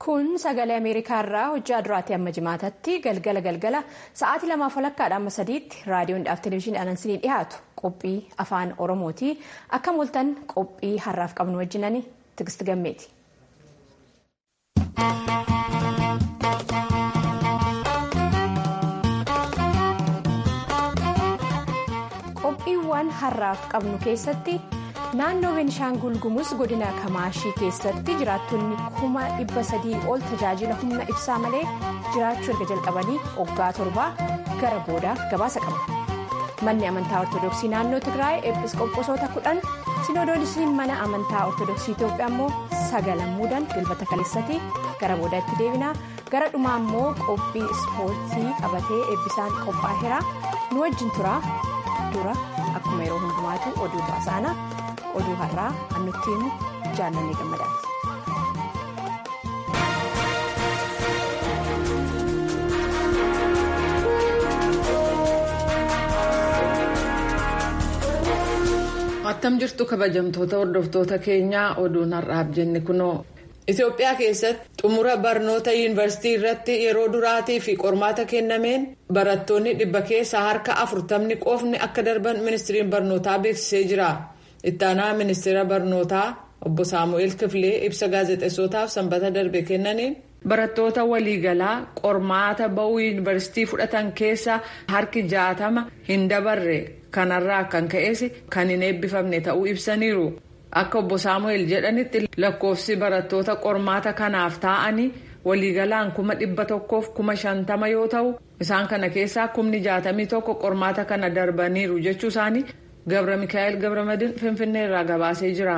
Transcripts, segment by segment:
kun sagalee ameerikaa irraa hojjaa duraatti amma jimaatatti galgala galgala sa'aatii lamaaf walakkaadha amma sadiitti raadiyoodhaaf televezyiinii anansinii dhiyaatu qophii afaan oromooti akka mul'atan qophii har'aaf qabnu wajjinani tigisti gammeeti. qophiiwwan har'aaf qabnu keessatti. naannoo beenishaangul gumuz godina kamaashii keessatti jiraattonni kuma dhibba sadii ol tajaajila humna ibsaa malee jiraachuu erga jalqabanii waggaa torbaa gara boodaa gabaasa qaba manni amantaa ortodoksii naannoo tigraay eepiskooposoota kudhan sinodoolisiin mana amantaa ortodoksii itoophiyaa immoo sagalan muudan dilbata kaleessatii gara boodaatti deebinaa gara dhumaa immoo qophii ispoortii qabatee eebbisaan qophaa'eera nu wajjin turaa dura akkuma yeroo hundumaatu oduu baasaana. oduu har'aa annuttiin jaallanne gammadaati. attam jirtu kabajamtoota hordoftoota keenyaa oduun har'aaf jenne kunoo. Itoophiyaa keessatti xumura barnoota yuunivarsiitii irratti yeroo duraatii fi qormaata kennameen barattoonni dhibba keessaa harka afurtamni qofni akka darban ministiriin barnootaa beeksisee jira. ittaanaa ministeera barnootaa obbo saamu'eel kifilee ibsa gaazexeessootaaf sanbata darbe kennaniin barattoota waliigalaa qormaata ba'uu yuunivarsiitii fudhatan keessa harki jaatama hin dabarre kanarraa kan ka'es kan hin eebbifamne ta'uu ibsaniiru akka obbo saamu'eel jedhanitti lakkoofsi barattoota qormaata kanaaf taa'anii waliigalaan kuma dhibba tokkoof kuma shantama yoo ta'u isaan kana keessaa kumni jaatamii tokko qormaata kana darbaniiru jechuu isaanii. Gabra Mikaa'el Gabramadin Finfinnee irraa gabaasee jira.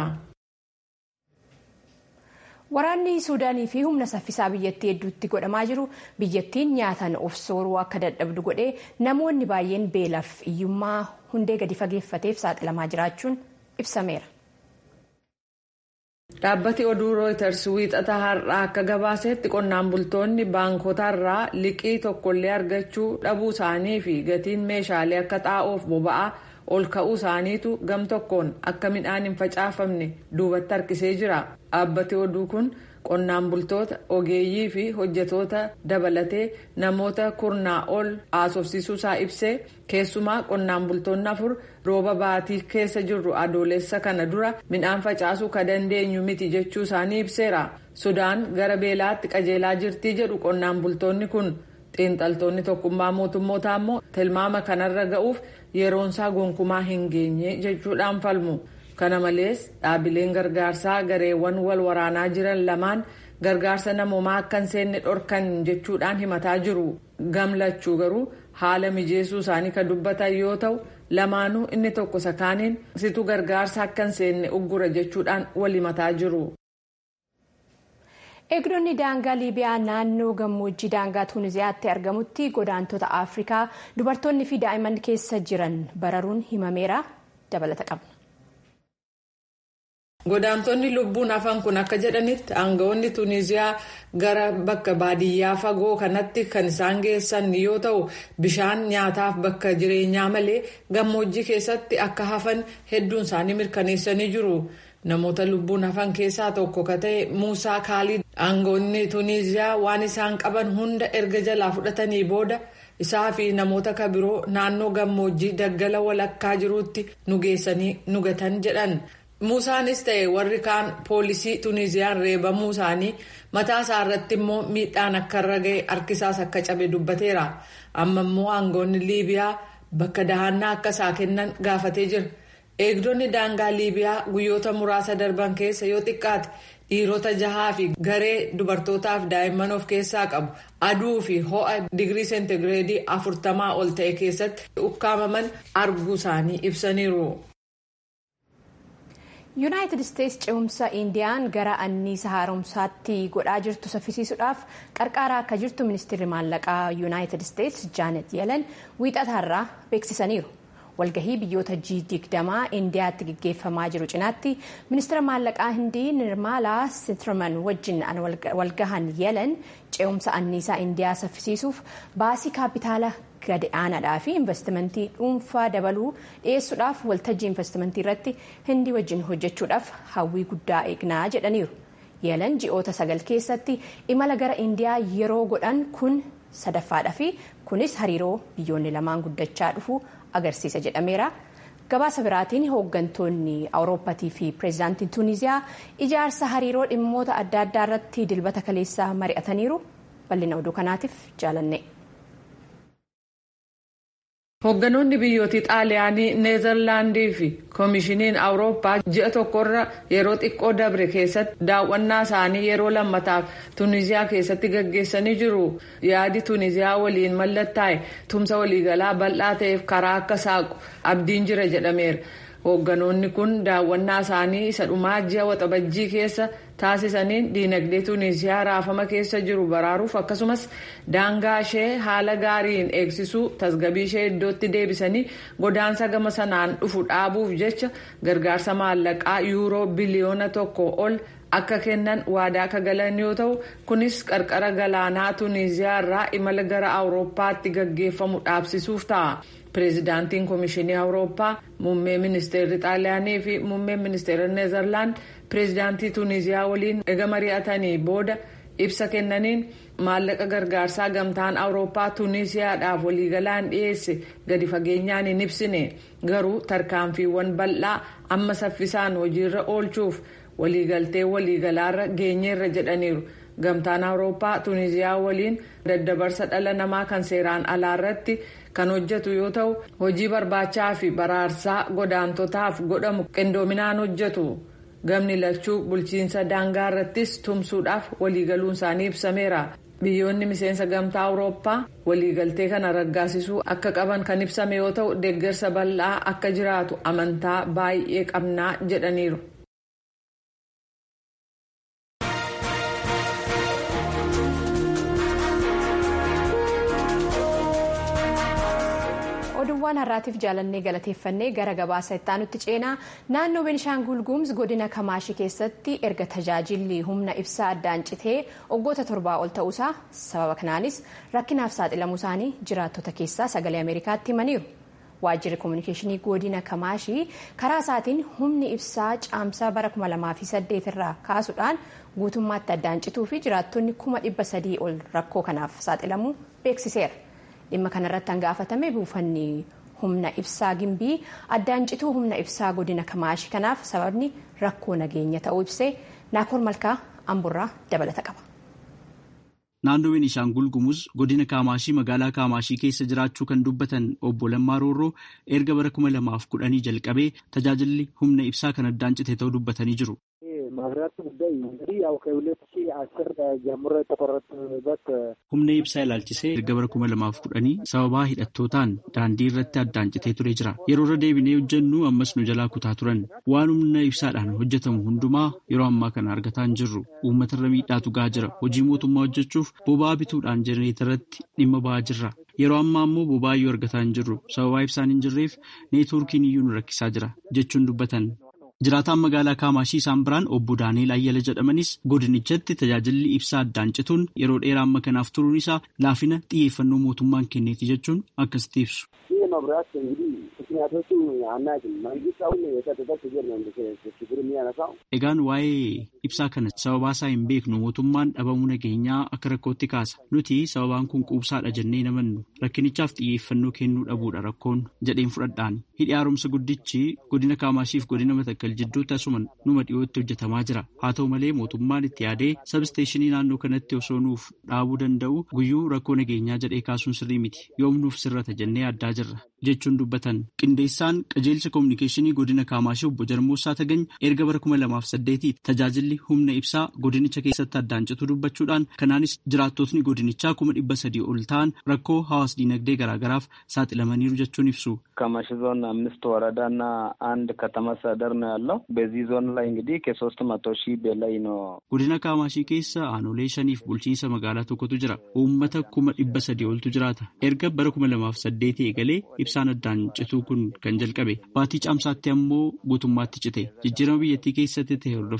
Waraanni Suudaanii fi humna saffisaa biyyattii hedduutti godhamaa jiru biyyattiin nyaataan of sooruu akka dadhabdu godhee namoonni baay'een beelaaf hiyyummaa hundee gadi fageeffateef saaxilamaa jiraachuun ibsameera. Dhaabbati oduu rooyiters wiixata har'aa akka gabaasetti qonnaan bultoonni baankotaarraa liqii tokkollee argachuu dhabuu isaanii fi gatiin meeshaalee akka xaa'oof boba'aa. ol ka'uu isaaniitu gam tokkoon akka midhaan hin facaafamne duubatti harkisee jira dhaabbati oduu kun qonnaan bultoota ogeeyyii fi hojjetoota dabalatee namoota kurnaa ol haasofsiisuu isaa ibsee keessumaa qonnaan bultoonni afur rooba baatii keessa jirru adoolessa kana dura midhaan facaasuu ka dandeenyu miti jechuu isaanii ibseera sudaan gara beelaatti qajeelaa jirtii jedhu qonnaan bultoonni kun xiinxaltoonni tokkummaa mootummootaa immoo tilmaama kanarra ga'uuf yeroonsaa gonkumaa hin geenye jechuudhaan falmu kana malees dhaabileen gargaarsaa gareewwan wal waraanaa jiran lamaan gargaarsa namoomaa akka hin seenne dhorkan jechuudhaan himataa jiru gamlachuu garuu haala mijeessuu isaanii kan dubbatan yoo ta'u lamaanuu inni tokko sakaaniin situ gargaarsa akka hin seenne uggura jechuudhaan wal himataa jiru. eegdonni daangaa liibiyaa naannoo gammoojjii daangaa tuuniziyaatti argamutti godaantota afrikaa dubartoonni fi daa'imman keessa jiran bararuun himameera dabalata qabna. godaantonni lubbuun hafan kun akka jedhanitti aangawoonni tuuniziyaa gara bakka baadiyyaa fagoo kanatti kan isaan geessan yoo ta'u bishaan nyaataaf bakka jireenyaa malee gammoojjii keessatti akka hafan hedduun isaanii mirkaneessanii jiru. namoota lubbuun hafan keessaa tokko ka ta'e muusaa kaalid aangawoonni tuuniziyaa waan isaan qaban hunda erga jalaa fudhatanii booda isaa fi namoota ka biroo naannoo gammoojjii daggala walakkaa jiruutti nu geessanii nu gatan jedhan muusaanis ta'e warri kaan poolisii tuuniziyaan reebamuu isaanii mataa isaa irratti immoo miidhaan akka irra ga'e harkisaas akka cabe dubbateera amma immoo aangawoonni liibiyaa bakka dahannaa akka isaa kennan gaafatee jira. eegdonni daangaa liibiyaa guyyoota muraasa darban keessa yoo xiqqaate dhiirota jahaa fi garee dubartootaaf daa'imman of keessaa qabu aduu fi ho'a digirii seentigireedii afurtamaa ol ta'e keessatti ukkaamaman arguu isaanii ibsaniiru. yuunaayitid isteetsi ce'umsa indiyaan gara anniisa haaromsaatti godhaa jirtu saffisiisuudhaaf qarqaaraa akka jirtu ministeerri maallaqaa yuunaayitid isteetsi jaanet yelan wiixataarraa beeksisaniiru. walgahii biyyoota G20 indiyaatti gaggeeffamaa jiru cinaatti ministeera maallaqaa hindii nirmaalaa sintirman wajjin walgahan yelan ce'umsa anniisaa indiyaa saffisiisuuf baasii kaapitaala gadi aanaadhaa fi investimentii dhuunfaa dabaluu dhiyeessuudhaaf waltajjii investimentii irratti hindii wajjin hojjechuudhaaf hawwii guddaa eegnaa jedhaniiru. yelan ji'oota sagal keessatti imala gara indiyaa yeroo godhan kun sadaffaadha fi kunis hariiroo biyyoonni lamaan guddachaa dhufu agarsiisa jedhameera. gabaasa biraatiin hooggantoonni awurooppaatii fi pireezidaantiin tuuniziyaa ijaarsa hariiroo dhimmoota adda addaa irratti dilbata kaleessaa mari'ataniiru bal'ina oduu kanaatiif jaalanne. Hoogganoonni biyyooti xaaliyaanii neezerlaandii fi koomishiniin awurooppaa ji'a tokkorra yeroo xiqqoo dabre keessatti daawwannaa isaanii yeroo lammataaf tuuniziyaa keessatti gaggeessanii jiru yaadi tuuniziyaa waliin mallattaa'e tumsa waliigalaa bal'aa ta'eef karaa akka saaqu abdiin jira jedhameera. hoogganoonni kun daawwannaa isaanii isa dhumaa ji'a waxabajjii keessa taasisaniin diinagdee tuuniziyaa raafama keessa jiru baraaruuf akkasumas daangaa ishee haala gaariin eegsisuu tasgabii ishee iddootti deebisanii godaansa gama sanaan dhufu dhaabuuf jecha gargaarsa maallaqaa yuuroo biliyoona tokko ol akka kennan waadaa akka galan yoo ta'u kunis qarqara galaanaa tuuniziyaa irraa imala gara awurooppaatti gaggeeffamu dhaabsisuuf ta'a. pireezidaantiin koomishinii awurooppaa muummee ministeerri xaaliyaanii fi muummeen ministeera neezerlaand pireezidaantii tuuniziyaa waliin ega mari'atanii booda ibsa kennaniin maallaqa gargaarsaa gamtaan awurooppaa tuuniziyaadhaaf waliigalaan dhiyeesse gadi fageenyaan hin ibsine garuu tarkaanfiiwwan bal'aa amma saffisaan hojiirra oolchuuf waliigaltee waliigalaarra geenyeerra jedhaniiru. gamtaan awurooppaa tuuniziyaa waliin daddabarsa dhala namaa kan seeraan alaarratti kan hojjetu yoo ta'u hojii barbaachaa fi baraarsaa godaantotaaf godhamu qindoominaan hojjetu gamni lachuu bulchiinsa daangaa irrattis tumsuudhaaf waliigaluun isaanii ibsameera biyyoonni miseensa gamtaa awurooppaa waliigaltee kana raggaasisuu akka qaban kan ibsame yoo ta'u deeggarsa bal'aa akka jiraatu amantaa baay'ee qabnaa jedhaniiru. oduuwwan har'aatiif jaalannee galateeffannee gara gabaasa itti aanutti ceenaa naannoo benishaangul gumuz godina kamaashii keessatti erga tajaajilli humna ibsaa addaan citee waggoota torbaa ol ta'uusaa sababa kanaanis rakkinaaf saaxilamuu isaanii jiraattota keessaa sagalee ameerikaatti himaniiru. waajjirri koominikeeshinii godina kamaashii karaa isaatiin humni ibsaa caamsaa bara 2008 irraa kaasuudhaan guutummaatti addaan cituu fi jiraattonni 300 ol rakkoo kanaaf saaxilamuu beeksiseera. dhimma kanarratti hangaafatame buufanni humna ibsaa gimbii addaan cituu humna ibsaa godina kamaashii kanaaf sababni rakkoo nageenya ta'uu ibsee naakoor malkaa amburraa dabalata qaba. Naannoo Beenishaangul Gumuz godina Kaamaashii magaalaa Kaamaashii keessa jiraachuu kan dubbatan obbo Lammaa Roorroo erga bara kuma lamaaf kudhanii jalqabee tajaajilli humna ibsaa kan addaan cite ta'uu dubbatanii jiru. Humna ibsaa ilaalchisee erga bara kuma lamaaf kudhanii sababaa hidhattootaan daandii irratti addaan citee ture jira. Yeroo irra deebinee hojjennu ammas nu jalaa kutaa turan. Waan humna ibsaadhaan hojjetamu hundumaa yeroo ammaa kana argataa hin jirru. Uummata irra miidhaatu gahaa jira. Hojii mootummaa hojjechuuf boba'aa bituudhaan jenereetarratti dhimma ba'aa jirra. Yeroo ammaa immoo boba'aa iyyuu argataa hin jirru. Sababaa ibsaan hin jirreef neetwoorkiin iyyuu nu rakkisaa jira jechuun dubbatan. Jiraataan magaalaa Kaamaashii isaan biraan obbo Daani'eel Ayyala jedhamanis godinichatti tajaajilli ibsaa addaan cituun yeroo dheeraa amma kanaaf turuun isaa laafina xiyyeeffannoo mootummaan kenneeti jechuun akkasitti ibsu. Egaan waa'ee ibsaa kana sababaa isaa hin beeknu mootummaan dhabamuu nageenyaa akka rakkootti kaasa. Nuti sababaan kun quubsaadha jennee namannu rakkinichaaf xiyyeeffannoo kennuu dhabuudha rakkoon jedheen fudhadhaan. Hidhi haaromsa guddichi godina Kaamaashiif godina Matakkal jidduutti asuma numa dhiyootti hojjetamaa jira. Haa ta'u malee mootummaan itti yaadee sabsteeshinii naannoo kanatti osoo nuuf dhaabuu danda'u guyyuu rakkoo nageenyaa jedhee kaasuun sirrii miti. Yoom nuuf sirrata jennee addaa jirra. jechuun dubbatan qindeessaan qajeelcha koominikeeshinii godina kaamaashii obbo Jarmoosaa Tagany erga bara kuma lamaaf saddeetii tajaajilli humna ibsaa godinicha keessatti addaan cituu dubbachuudhaan kanaanis jiraattotni godinichaa kuma dhibba sadii ol ta'an rakkoo hawaas diinagdee garaagaraaf saaxilamaniiru jechuun ibsu. ከማሽ ዞን አምስት ወረዳና አንድ ከተማ አስተዳደር ነው ያለው። በዚህ ዞን ላይ እንግዲህ ከሶስት መቶ ሺህ በላይ ነው። godina kaamaashii keessa aanolee shaniif bulchiinsa magaalaa tokkotu jira uummata kuma dhibba sadii oltu jiraata erga bara kuma lamaaf saddeetii eegalee ibsaan addaan cituu kun kan jalqabe baatii caamsaatti ammoo guutummaatti cite jijjiirama biyyattii keessatti ta'e hordofee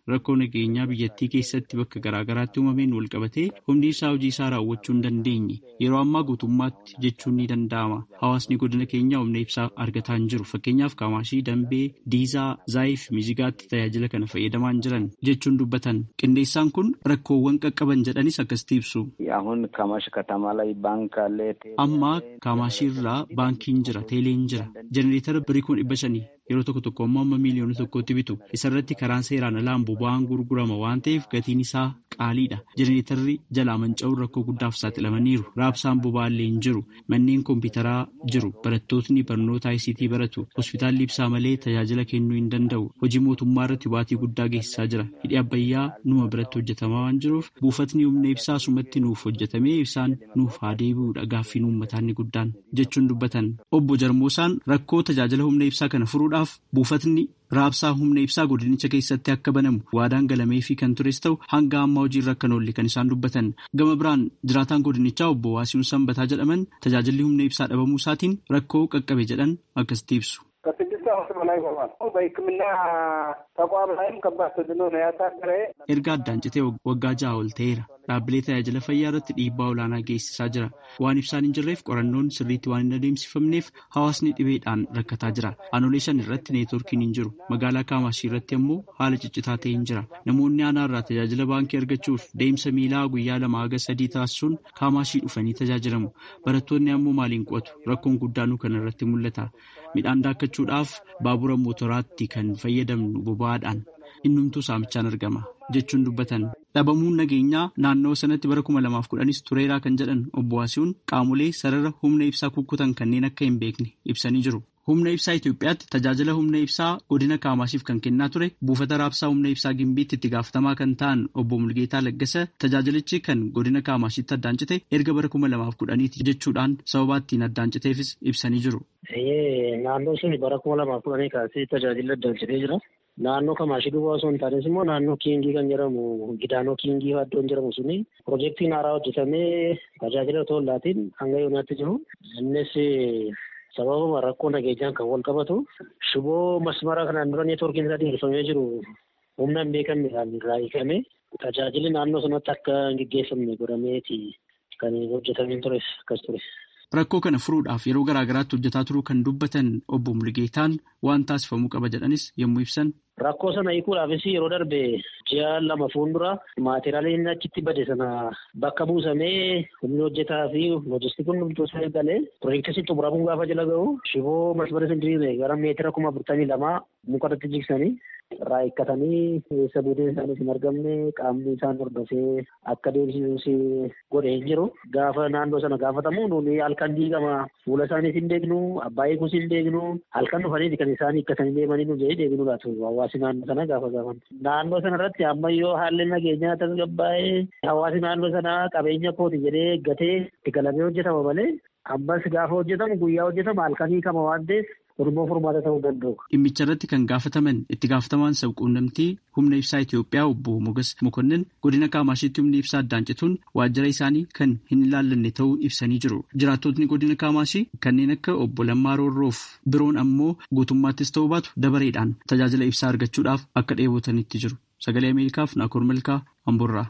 rakkoo nageenyaa biyyattii keessatti bakka garaagaraatti uumameen walqabatee humni ibsaa hojii isaa raawwachuu hin dandeenye yeroo ammaa guutummaatti jechuun ni danda'ama hawaasni godina keenyaa humna ibsaa argataa hin jiru fakkeenyaaf kaamaashii dambee diizaa zaayif mizigaatti tajaajila kana fayyadamaa hin jiran jechuun dubbatan qindeessaan kun rakkoowwan qaqqaban jedhanis akkasitti ibsu. አሁን ካማሽ ከተማ ላይ ባንክ አለ። amma kaamaashii irraa baankiin jira teeleen jira jenereetara birii kun dhibba shanii yeroo tokko tokko ammoo amma miiliyoona tokkotti bitu isarratti karaan seeraan alaan boba'aan gurgurama waan ta'eef gatiin isaa qaaliidha jenereetarri jalaa manca'uun rakkoo guddaaf saaxilamaniiru raabsaan boba'aallee hin jiru manneen kompiitaraa jiru barattootni barnoota ICT baratu hospitaalli ibsaa malee tajaajila kennuu hin danda'u hojii mootummaa irratti baatii guddaa geessisaa jira hidhi abbayyaa numa biratti hojjetamaa waan jiruuf buufatni humna ibsaa sumatti nuuf hojjetamee ibsaan nuuf haa deebi'uudha gaaffiin uummataa inni guddaan jechuun dubbatan obbo Jarmoosaan rakkoo tajaajila humna ibsaa kana furuudhaaf buufatni raabsaa humna ibsaa godinicha keessatti akka banamu waadaan galamee fi kan tures ta'u hanga ammaa hojiirra akka oolle kan isaan dubbatan gama biraan jiraataan godinichaa obbo Waasiin Sanbataa jedhaman tajaajilli humna ibsaa dhabamuu isaatiin rakkoo qaqqabe jedhan akkasitti ibsu. ከስድስት ዓመት በላይ ሆኗል። በሕክምና ተቋም ላይም ከባድ ተጽዕኖ ነው ያሳደረ። erga addaan citee waggaa ja'a ol ta'eera dhaabbilee tajaajila fayyaa irratti dhiibbaa olaanaa geessisaa jira waan ibsaan hin jirreef qorannoon sirriitti waan hin adeemsifamneef hawaasni dhibeedhaan rakkataa jira aanolee shan irratti neetworkiin hin jiru magaalaa kaamaashii irratti ammoo haala ciccitaa ta'e hin jira namoonni aanaa irraa tajaajila baankii argachuuf deemsa miilaa guyyaa lama haga sadii taasisuun kaamaashii dhufanii tajaajilamu barattoonni ammoo maaliin qo'atu rakkoon guddaanuu kana irratti mul'ata midhaan daakkachuudhaaf baabura mootoraatti kan fayyadamnu boba'aadhaan innumtuu saamichaan argama jechuun dubbatan dhabamuun nageenyaa naannoo sanatti bara kuma lamaaf kudhanis tureeraa kan jedhan obbo Waasiiwwan qaamolee sarara humna ibsaa kukkutan kanneen akka hin beekne ibsanii jiru. Humna ibsaa Itoophiyaatti tajaajila humna ibsaa godina Kaamaashiif kan kennaa ture buufata raabsaa humna ibsaa Gimbiitti itti gaafatamaa kan ta'an obbo Mulgeetaa Laggasa tajaajilichi kan godina Kaamashiitti addaan cite erga bara kuma lamaaf kudhaniiti jechuudhaan sababa ittiin addaan citeefis ibsanii jiru. Naannoo sun bara kuma lamaaf kudhanii kaasee tajaajila addaan citee jira. Naannoo Kamaashii duwwaa osoo hin taanes immoo naannoo Kiingii kan jedhamu Gidaanoo Kiingii iddoon jedhamu suni piroojeektiin haaraa hojjetamee tajaajila otoo laatiin hanga yoonaatti jiru. Innis sababuma rakkoo nageenyaan kan wal qabatu shiboo masmara kanaan dura neetwoorkiin isaa dheerifamee jiru humna hin beekamnedhaan irraa hiikame tajaajilli naannoo sanatti akka hin geggeeffamne godhameeti kan hojjetamee tures akkas ture. Rakkoo kana furuudhaaf yeroo garaagaraatti hojjetaa turuu kan dubbatan obbo Mulgeetaan waan taasifamuu qaba jedhanis yommuu ibsan. Rakkoo sana hiikuudhaafis yeroo darbe ji'a lama fuuldura maateriyaaliin achitti bade sana bakka buusamee humni hojjetaa fi loojistikiin hundumtuu isaa eegalee piroojeektii xumuramuun gaafa jala gahu shiboo masmara sindiriiree gara meetira kuma afurtamii lamaa mukarratti jigsanii irraa hiikkatanii eessa buuteen isaaniis hin argamne qaamni isaan hordofee akka deebisisus godhee hin jiru gaafa naannoo sana gaafatamu nuuni halkan diigama fuula isaaniis hin beeknu abbaa eeguus hin beeknu halkan dhufanii kan isaan hiikkatanii deemanii nu jedhee deebinu laatu hawaasi naannoo sana gaafa gaafan naannoo sana irratti ammayyoo haalli nageenyaa tasgabbaa'ee hawaasi naannoo sana qabeenya kooti jedhee eeggatee itti galamee hojjetama malee ammas gaafa hojjetamu guyyaa hojjetama halkan hiikama waan ta'eef Oromoo furmaata ta'uu danda'u. Dhimmicha irratti kan gaafataman itti gaafatamaan sabquunnamtii humna ibsaa Itoophiyaa obbo Mogas Mokonnin godina Kaamashiitti humni ibsaa addaan cituun waajjira isaanii kan hin ilaallanne ta'uu ibsanii jiru. Jiraattotni godina Kaamashii kanneen akka obbo Lammaa Roorroof biroon ammoo guutummaattis ta'uu baatu dabareedhaan tajaajila ibsaa argachuudhaaf akka dheebotanitti jiru. Sagalee Ameerikaaf Naakoor Malkaa Amboorraa.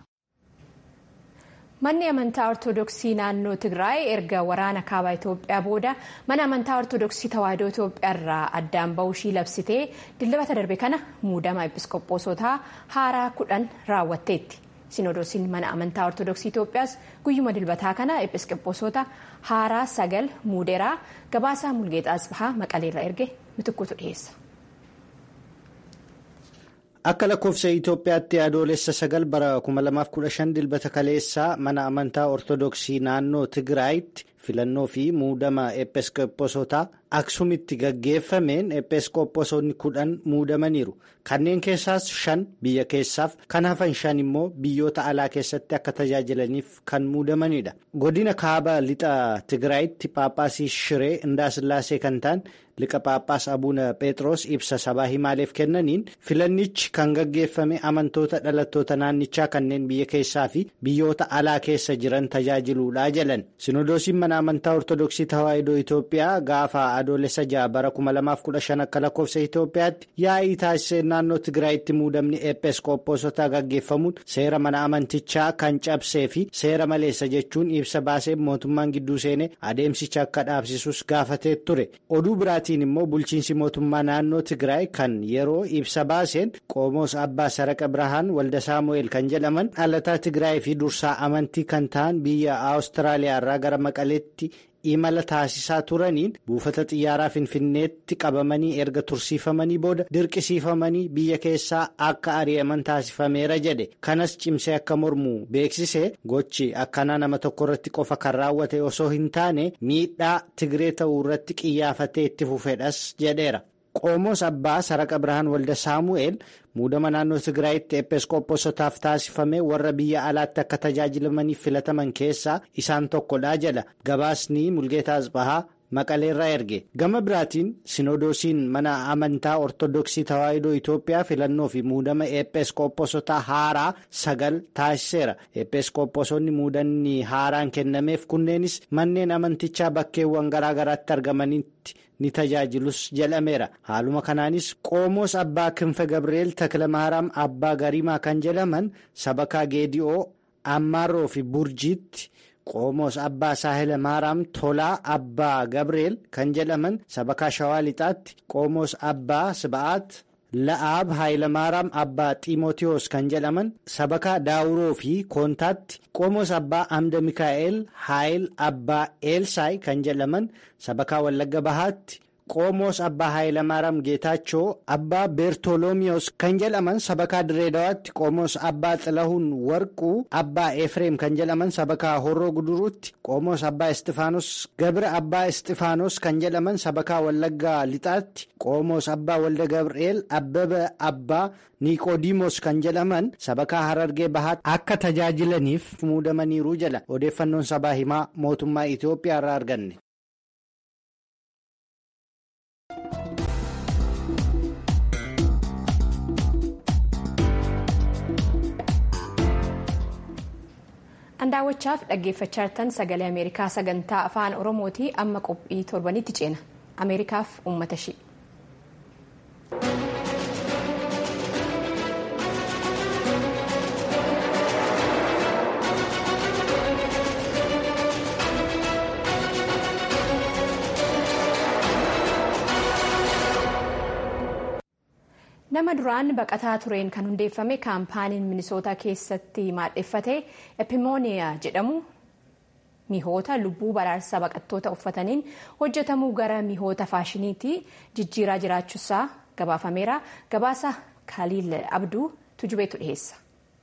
Manni amantaa Ortoodooksii naannoo Tigraay erga waraana kaabaa Itoophiyaa booda mana amantaa Ortoodooksii Tawaahidoo Itoophiyaa irraa addaan bahuu ishii labsitee dilbata darbe kana muudama episkopoosotaa haaraa kudhan raawwatteetti. Sinodoosiin mana amantaa Ortoodooksii Itoophiyaas guyyuma dilbataa kana episkopoosota haaraa sagal muudeeraa gabaasaa Mulgeexaa Asbahaa Maqaleerra erge mitikkuutu dhiyeessa. Akka lakkoofsa Itoophiyaatti adoolessa sagal bara 2015 dilbata kaleessaa mana amantaa Ortoodooksii naannoo Tigraayitti filannoo fi muudama episkopoosotaa Aksumitti gaggeeffameen episkopoosonni kudhan muudamaniiru. Kanneen keessaas shan biyya keessaaf kan hafan shan immoo biyyoota alaa keessatti akka tajaajilaniif kan muudamanidha. Godina kaaba lixa Tigraayitti Paaphaasii Shiree Indaasillaasee kan ta'an liqa paaphaas abuuna pheexroos ibsa sabaa himaaleef kennaniin filannichi kan gaggeeffame amantoota dhalattoota naannichaa kanneen biyya keessaa fi biyyoota alaa keessa jiran tajaajiluudha jedhan sinodoosiin mana amantaa ortodoksii tawaahidoo itoophiyaa gaafa adoolessa ja'a bara 2015 akka lakkoofsa itoophiyaatti yaa'ii taasisee naannoo tigraayitti muudamni eepeeskooppoosotaa gaggeeffamuun seera mana amantichaa kan cabsee fi seera maleessa jechuun ibsa baasee mootummaan gidduu seenee adeemsicha akka dhaabsisus gaafatee ture oduu biraatiin immoo bulchiinsi mootummaa naannoo tigraay kan yeroo ibsa baaseen qoomoos abbaa saraqa birahaan walda saamu'eel kan jedhaman dhalataa tigraay fi dursaa amantii kan ta'an biyya awustiraaliyaa irraa gara maqaleetti imala taasisaa turaniin buufata xiyyaaraa finfinneetti qabamanii erga tursiifamanii booda dirqisiifamanii biyya keessaa akka ari'aman taasifameera jedhe kanas cimsee akka mormu beeksise gochi akkanaa nama tokko irratti qofa kan raawwate osoo hin taane miidhaa tigree ta'uu irratti qiyyaafatee itti fufedhas jedheera. qomoos abbaa saraqa birhaan walda saamu'eel muudama naannoo tigraayitti eepeeskooposotaaf taasifame warra biyya alaatti akka tajaajilamaniif filataman keessaa isaan tokkodha jedha gabaasni mulgeetaa asbahaa maqaleerraa erge gama biraatiin sinodoosiin mana amantaa ortodoksii tawaahidoo itoophiyaa filannoo fi muudama eepeeskooposotaa haaraa sagal taasiseera eepeeskooposonni muudanni haaraan kennameef kunneenis manneen amantichaa bakkeewwan garaagaraatti argamanitti. ni tajaajilus jedhameera haaluma kanaanis qoomoos abbaa kinfe gabri'eel takilamaaraam abbaa garimaa kan jedhaman sabakaa geedi'oo ammaarroo fi burjiitti qoomoos abbaa saahila maaraam tolaa abbaa gabri'eel kan jedhaman sabakaa shawaa lixaatti qoomoos abbaa siba'aat la'aab haayilamaaraam abbaa xiimotiyos kan jedhaman sabakaa daawuroo fi koontaatti qoomoos abbaa amda mikaa'el haayil abbaa eelsaay kan jedhaman sabakaa wallagga bahaatti qoomoos abbaa haayilamaaram geetaachoo abbaa beertolomiyos kan jedhaman sabakaa direedawaatti qoomoos abbaa xilahuun warquu abbaa efreem kan jedhaman sabakaa horroo guduruutti qoomoos abbaa istifaanos gabra abbaa istifaanos kan jedhaman sabakaa wallaggaa lixaatti qoomoos abbaa walda gabri'eel abbaba abbaa niqoodimos kan jedhaman sabakaa harargee bahaatti akka tajaajilaniif muudamaniiru jedha odeeffannoon sabaa himaa mootummaa itiyoophiyaa irraa arganne. Andaawwachaaf dhaggeeffachaa jirtan sagalee Ameerikaa sagantaa afaan Oromooti amma qophii torbanitti ceena. Ameerikaaf uummata ishee. nama duraan baqataa tureen kan hundeeffame kaampaaniin minisootaa keessatti maadheffate epimooniyaa jedhamu mihoota lubbuu baraarsaa baqattoota uffataniin hojjetamuu gara mihoota faashiniitti jijjiiraa jiraachuusaa gabaafameera gabaasa kaaliil abduu tujubeetu dhiheessa.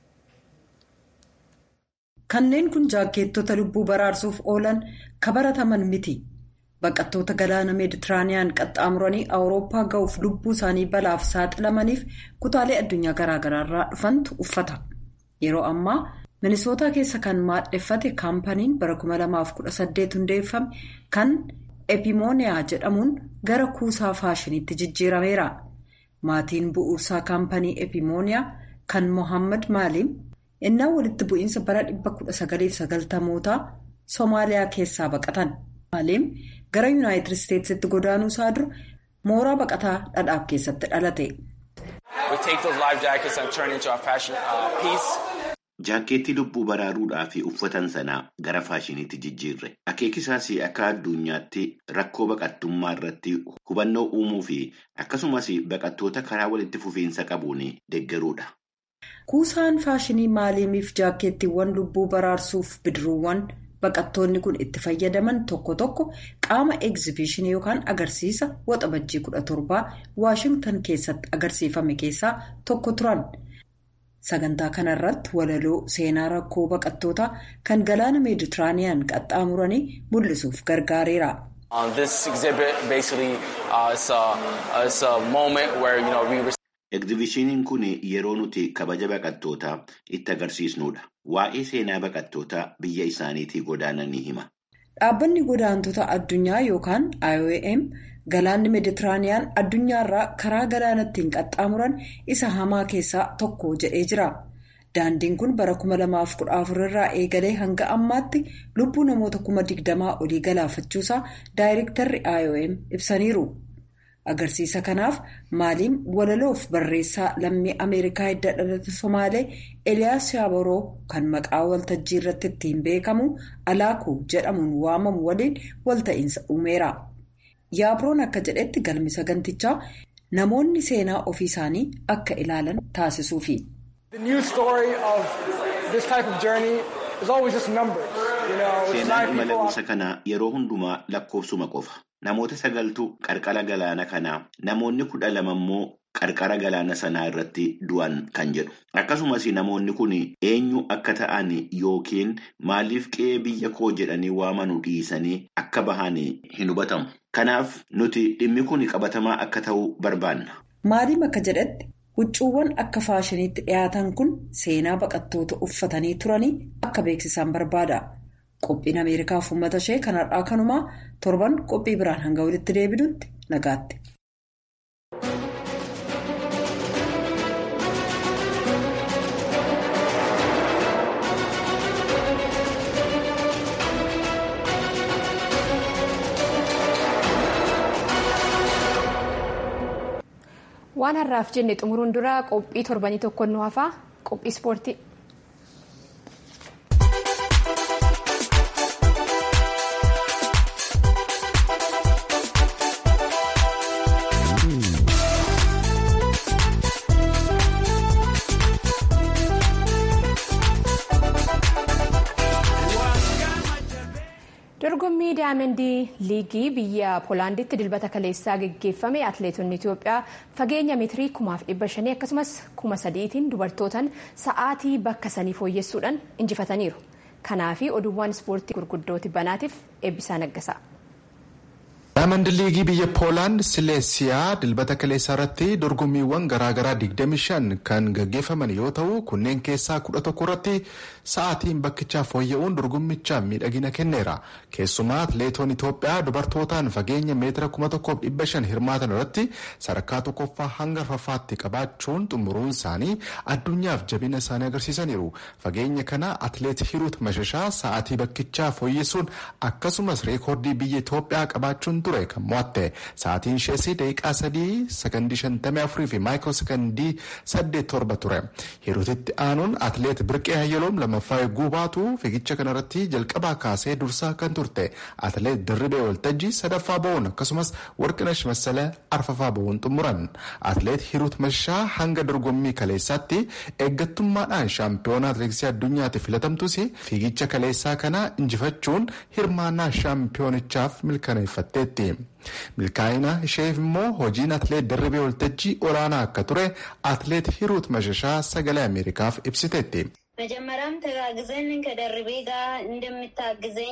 kanneen kun jaakkeettota lubbuu baraarsuuf oolan kabarataman miti. baqattoota galaana meeditiraaniyaan qaxxaamuranii awurooppaa ga'uuf lubbuu isaanii balaaf saaxilamaniif kutaalee addunyaa garaagaraa irraa dhufantu uffata yeroo ammaa minisootaa keessa kan maadheffate kaampaniin bara 2018 hundeeffame kan epimooniyaa jedhamuun gara kuusaa faashiniitti jijjiirameera maatiin bu'uursaa kaampanii epimooniyaa kan mohaammed maaliim innaa walitti bu'iinsa bara 1990mootaa soomaaliyaa keessaa baqatan maaliim. gara yuunaayitid isteetsitti godaanuu isaa dura mooraa baqataa dhadhaaf keessatti dhalate. jaakkeettii lubbuu baraaruudhaaf uffatan sanaa gara faashiniitti jijjiirre akeekisaas akka addunyaatti rakkoo baqattummaa irratti hubannoo uumuu fi akkasumas baqattoota karaa walitti fufiinsa qabuun deeggaruudha. kuusaan faashinii maaliimiif jaakkeettiiwwan lubbuu baraarsuuf bidiruuwwan. baqattoonni kun itti fayyadaman tokko tokko qaama egzibishinii yookaan agarsiisa waxabajjii 17 waashingtan keessatti agarsiifame keessaa tokko turan sagantaa kanarratti walaloo seenaa rakkoo baqattootaa kan galaana meeditiraaniyaan qaxxaamuranii mul'isuuf gargaareera. Egzibishiniin kun yeroo nuti kabaja baqattootaa itti agarsiisnudha. Waa'ee seenaa baqattootaa biyya isaaniitii godaananii hima. Dhaabbanni godaantota addunyaa yookaan IOM Galaanni Meeditiraaniyaan addunyaarraa karaa galaana ittiin qaxxaamuran isa hamaa keessaa tokko jedhee jira. Daandiin kun bara 2014 irraa eegalee hanga ammaatti lubbuu namoota 20,000 olii galaafachuusaa daayirektarri IOM ibsaniiru. Agarsiisa kanaaf maaliin walaloof barreessaa lammii Ameerikaa hidda dhalate Somaalee Eliyaas Yaaboroo kan maqaa waltajjii irratti ittiin beekamu Alaakuu jedhamuun waamamu waliin walta'iinsa uumeera. Yaabroon akka jedhetti galmi sagantichaa namoonni seenaa ofii isaanii akka ilaalan taasisuufi. Seenaan imala gosa kanaa yeroo hundumaa lakkoofsuma qofa. Namoota sagaltu qarqara galaana kanaa namoonni kudha lama immoo qarqara galaana sanaa irratti du'an kan jedhu. Akkasumas namoonni kun eenyu akka ta'an yookiin maaliif qe'ee biyya koo jedhanii waamanu dhiisanii akka bahan hin hubatamu. Kanaaf nuti dhimmi kun qabatamaa akka ta'u barbaanna. Maaliif akka jedhetti huccuuwwan akka faashiniitti dhiyaatan kun seenaa baqattoota uffatanii turanii akka beeksisan barbaada. Qophiin Ameerikaaf uummata ishee kan har'aa kanumaa torban qophii biraan hanga walitti deebinutti nagaatti. waan har'aaf jenne xumuruun dura qophii torbanii tokko nu hafaa qophii ispoortii. dorgommii daayimandii liigii biyya poolaanditti dilbata kaleessaa geggeeffame atileetonni itiyoophiyaa fageenya meetirii kumaaf dhibba shanii akkasumas kuma sadiitiin dubartootaan sa'aatii bakka sanii fooyyessuudhaan injifataniiru kanaafi oduuwwan ispoortii gurguddooti banaatiif eebbisaa naggasaa. daayimand liigii biyya poolaand sileesiyaa dilbata kaleessaa irratti dorgommiiwwan garaagaraa 25 kan gaggeeffaman yoo ta'u kunneen keessaa 11 irratti sa'aatiin bakkichaa fooyya'uun dorgommicha miidhagina kenneera keessumaa atileetonni itoophiyaa dubartootaan fageenya meetira 1500 hirmaatan irratti sadarkaa tokkoffaa hanga arfaffaatti qabaachuun xumuruun isaanii addunyaaf jabina isaanii agarsiisaniiru fageenya kana atileet hiruut mashashaa sa'aatii bakkichaa fooyyessuun akkasumas reekoordii biyya itoophiyaa qabaachuun ture kan mo'atte sa'aatiin ishees daqiiqaa sadii sakandii shantamii afurii fi maayikiroo sakandii saddeet torba ture hiruutitti aanuun atileet birqee hayyaloom lammaffaa eeguu baatu fiigicha kanarratti jalqabaa kaasee dursaa kan turte atileet dirribee waltajjii sadaffaa ba'uun akkasumas warqinash massala arfaffaa ba'uun xumuran atileet hiruut mashashaa hanga dorgommii kaleessaatti eeggattummaadhaan shaampiyoonaa atileetiksii addunyaatti filatamtus fiigicha kaleessaa kana injifachuun hirmaannaa shaampiyoonichaaf milkaneeffatteetti. milkaa'ina isheef immoo hojiin atileet dirribee waltajjii olaanaa akka ture atileet hiruut mashashaa sagalee ameerikaaf ibsiteetti. መጀመሪያም ተጋግዘን ከደርቤ ጋር እንደምታግዘኝ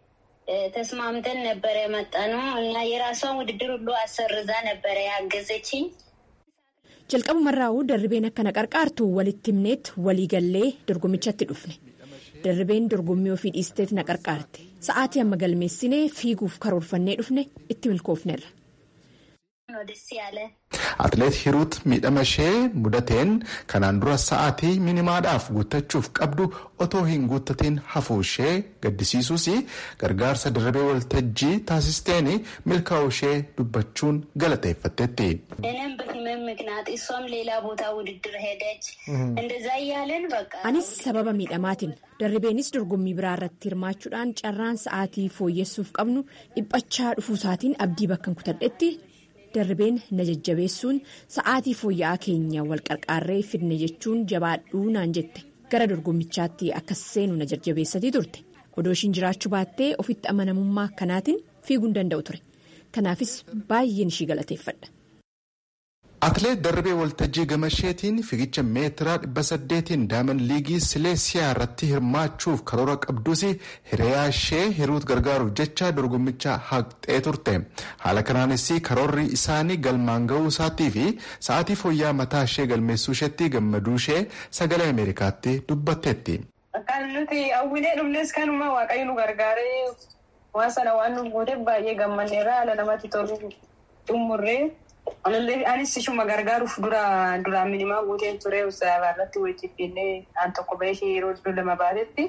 ተስማምተን ነበረ የመጣ ነው እና የራሷን ውድድር ሁሉ አሰርዛ ነበረ ያገዘችኝ። jalqabumarraa'uu darribeen akkana qarqaartu walitti himneet waliigallee dorgommichatti dhufne darribeen dorgommii ofii dhiisteet na qarqaarte sa'aatii amma galmeessinee fiiguuf karoorfannee dhufne itti milkoofnerra. atileet hiruut miidhama ishee mudateen kanaan dura sa'aatii minimaadhaaf guuttachuuf qabdu otoo hin guuttatiin hafuu ishee gaddisiisuus gargaarsa dirribee waltajjii taasisteen milkaa'uu ishee dubbachuun galateeffatteetti. anis sababa miidhamaatiin darribeenis dorgommii biraa irratti hirmaachuudhaan carraan sa'aatii fooyyessuuf qabnu dhiphachaa dhufuusaatiin abdii bakkan kutadhetti. darribeen na jajjabeessuun sa'aatii fooyya'aa keenya wal qarqaarree fidne jechuun jabaadhuu naan jette gara dorgommichaatti akkas seenu na jajjabeessatii turte odoo ishiin jiraachuu baattee ofitti amanamummaa akkanaatiin fiiguu hin danda'u ture kanaafis baay'een ishii galateeffadha. atileet darribee waltajjii gamasheetiin fiigicha meetiraa dhibba saddeetiin daayimand liigii sileesiyaa irratti hirmaachuuf karoora qabdus hiriyaa ishee hiruut gargaaruuf jecha dorgommicha haqxee turte haala kanaanis karoorri isaanii galmaan ga'uu isaatii fi sa'aatii fooyya'aa mataa ishee galmeessuu isheetti gammaduu ishee sagalee ameerikaatti dubbatteetti. kan nuti hawwilee dhumnes kanuma waaqayyo nu gargaaree waan sana waan nu gooteef baay'ee gammanneerra haala namatti tolu. xumurree anis ishuma gargaaruuf dura duraan minimaa guuteen ture usaabaa irratti wajjin finnee aan tokko bahee ishee yeroo iddoo lama baatetti.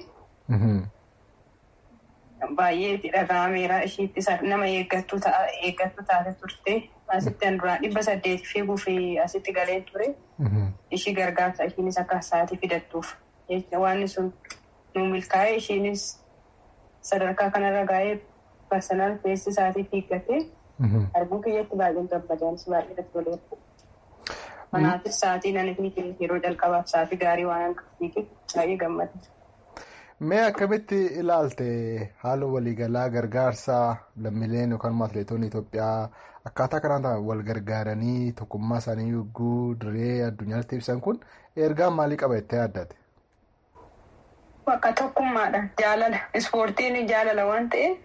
Baay'ee itti dhaga'ameera ishiitti nama eeggattu taate turte asitti an duraan dhibba saddeeti fiiguu fi asitti galee ture ishii gargaarsa ishiinis akka sa'aatii fidattuuf waan sun nu milkaa'ee ishiinis sadarkaa kanarra gaa'ee personal feessi isaatii fiiggatee arguu kiyyatti baay'een gammadaanis baay'ee irratti toleera. Kanaafis sa'aatii nan yeroo jalqabaaf sa'aatii gaarii waan akka fiigee baay'ee gammada. Mee akkamitti ilaalte haala waliigalaa gargaarsaa lammiileen yookaan atileetonni Itoophiyaa akkaataa kanaan wal gargaaranii tokkummaa isaanii yogguu diree addunyaatti ibsan kun ergaa maalii qaba jettee yaaddate? Bakka tokkummaadha. Jaalala. Ispoortiin jaalala waan ta'eef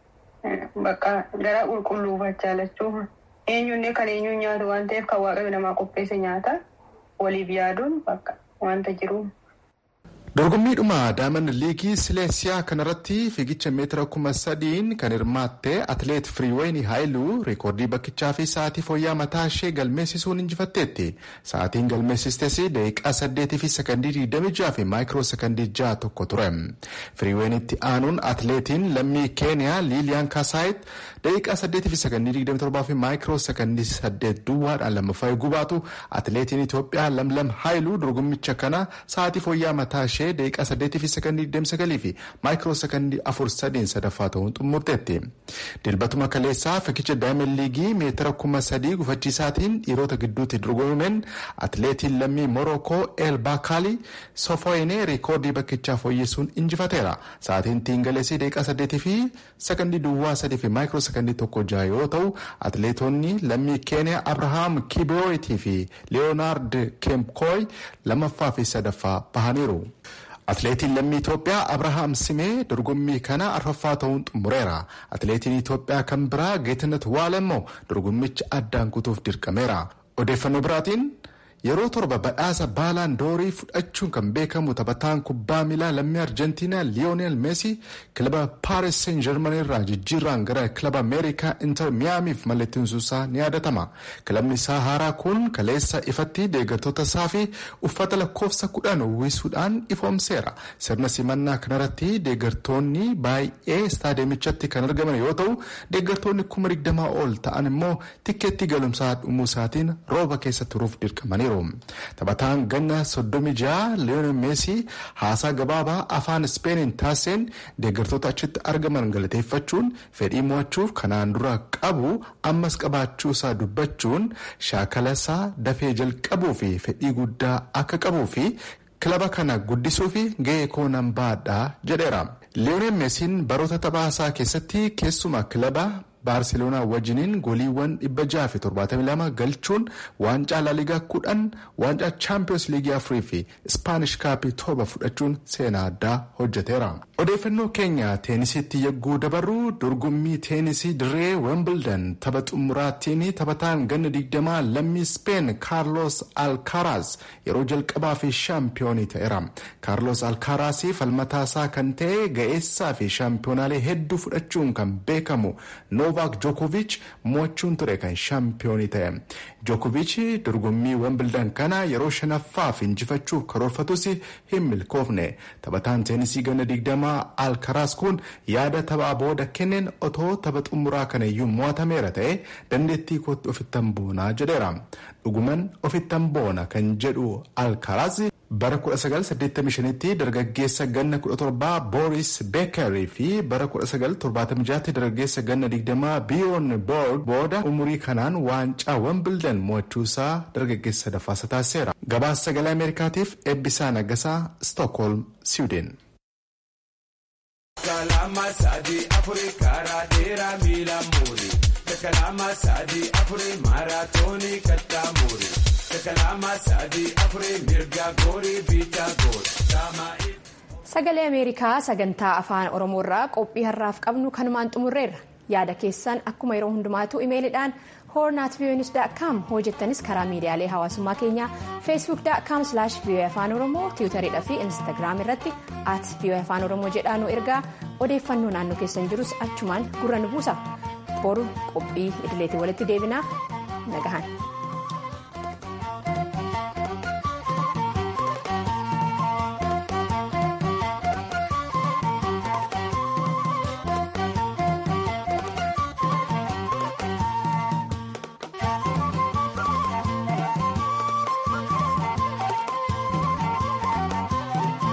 bakka gara qulqulluufaa jaalachuu eenyunnee kan eenyuun nyaatu waan ta'eef kan waaqayyo namaa qopheesse nyaata waliif yaaduun bakka wanta jiru. dorgommiidhuma daamand liigii sileesiyaa kanarratti fiigicha meetira kuma sadiin kan hirmaatte atileet firiiween haayiluu reekoordii bakkichaa fi sa'aatii fooyyaa mataa ishee galmeessisuun injifatteetti sa'aatiin galmeessistes daqiiqaa saddeetii fi sakandii digdami jaha fi maayikiroo sakandii jaha tokko ture firiiweenitti aanuun atileetiin lammii keeniyaa liiliyaan kaasaayit daqiiqaa saddeetii fi sakandii digdami torbaa fi maayikiroo sakandii saddeet duwwaadhaan lammaffaa eeguu baatu atileetiin itoophiyaa lamlam haayiluu dorgommicha kana sa'aatii fooyyaa mataa ishee daqiiqaa saddeetii fi sakandii digdami sagalii fi maayikiroo sakandii afur sadiin sadaffaa ta'uun xumurteetti. Dilbatuma kaleessaa fiigicha daayimand liigii meetira kuma sadii gufachiisaatiin dhiirota gidduutti dorgomameen atileetiin lammii Morookoo El Baakaali Sofoyinee reekoordii bakkichaa fooyyessuun injifateera. Sa'aatiin tiingaleesii daqiiqaa saddeetii fi sakandii duwwaa sadii fi maayikiroo sakandii tokko jaha yoo ta'u atileetonni lammii Keeniyaa Abrahaam Kibiroitii fi Leeyonaard Kemkooy lammaffaa fi sadaffaa bahaniiru. Atileetiin lammii Itoophiyaa Abrahaam Simee dorgommii kana arfaffaa ta'uun xumureera. Atileetiin Itoophiyaa kan biraa Geetinet Waal immoo dorgommicha addaan kutuuf dirqameera. Odeeffannoo biraatiin yeroo torba badhaasa baalaan doorii fudhachuun kan beekamu taphataan kubbaa miilaa lammii arjentiinaa liyoonel meesii kilaba paaris seen jarman irraa jijjiirraan gara kilaba ameerikaa inter miyaamiif mallatteessuusaa ni yaadatama kilabni isaa haaraa kun kaleessa ifatti deeggartoota isaa fi uffata lakkoofsa kudhan uwwisuudhaan ifoomseera sirna simannaa kanarratti deeggartoonni baay'ee istaadiyomichatti kan argaman yoo ta'u deeggartoonni kuma digdamaa ol ta'an immoo tikkeettii galumsaa dhumuu isaatiin rooba keessa turuuf dirqamaniiru. taphataan ganna soddomi jaha leeyoonel meesii haasaa gabaabaa afaan ispeeniin taasiseen deeggartoota achitti argaman galateeffachuun fedhii mo'achuuf kanaan dura qabu ammas qabaachuu isaa dubbachuun shaakala isaa dafee jalqabuu fi fedhii guddaa akka qabuu fi kilaba kana guddisuu fi ga'ee koo nan baadhaa jedheera. leeyoonel meesiin baroota taphaasaa keessatti keessumaa kilaba baarseloonaa wajjiniin goliiwwan 672 galchuun waancaa laaligaa kudhan waancaa chaampiyoons liigii afurii fi ispaanish kaappii torba fudhachuun seenaa addaa hojjeteera. odeeffannoo keenya teenisitti yagguu dabarru dorgommii teenisii dirree wembildan tapha xumuraattiin taphataan ganna digdamaa lammii speen kaarlos alkaaraas yeroo jalqabaa fi shaampiyoonii ta'eera. kaarlos alkaaraas falmataasaa kan ta'e ga'eessaa fi shaampiyoonaalee hedduu fudhachuun kan beekamu Novaak Jookoviich mo'achuun ture kan shaampiyoonii ta'e. Jookoviich dorgommii wembildan kana yeroo shanaffaaf injifachuuf karoorfatus hin milkoofne. Taphataan teenisii ganna digdamaa Alkaraas kun yaada taphaa booda kenneen otoo tapha xumuraa kana iyyuu mo'atameera ta'e dandeettii kootti ofittan boonaa jedheera. Dhuguman ofittan boona kan jedhu Alkaraas bara 1985tti dargaggeessa ganna 17 Boris Beekerii fi bara 1976tti dargaggeessa ganna 20 Biyoon Boord booda umurii kanaan waancaa Wembildan mo'achuusaa dargaggeessa sadaffaa taasiseera. Gabaasa sagalee Ameerikaatiif Eebbisaa Naggasaa Stookholm, Siwideen. Kalama sadi afuri karaa dheeraa miila muuri. Kalama sadi afuri maaraatoonii kattaa muuri. Kalama sadi afuri mirga goorii biitaa goori. Sagalee Ameerikaa sagantaa afaan Oromoo irraa qophii har'aaf qabnu kanumaan xumurreerra. Yaada keessan akkuma yeroo hundumaatu imeeliidhaan hornaatviyonis.com hojjettanis karaa miidiyaalee hawaasummaa keenyaa feesbuuk.com voa afaan oromoo tiwutariidha fi instaagiraam irratti at voa afaan oromoo jedhaa nu ergaa odeeffannoo naannoo keessan jirus achumaan gurra nu buusa boru qophii idileetiin walitti deebinaa nagahan.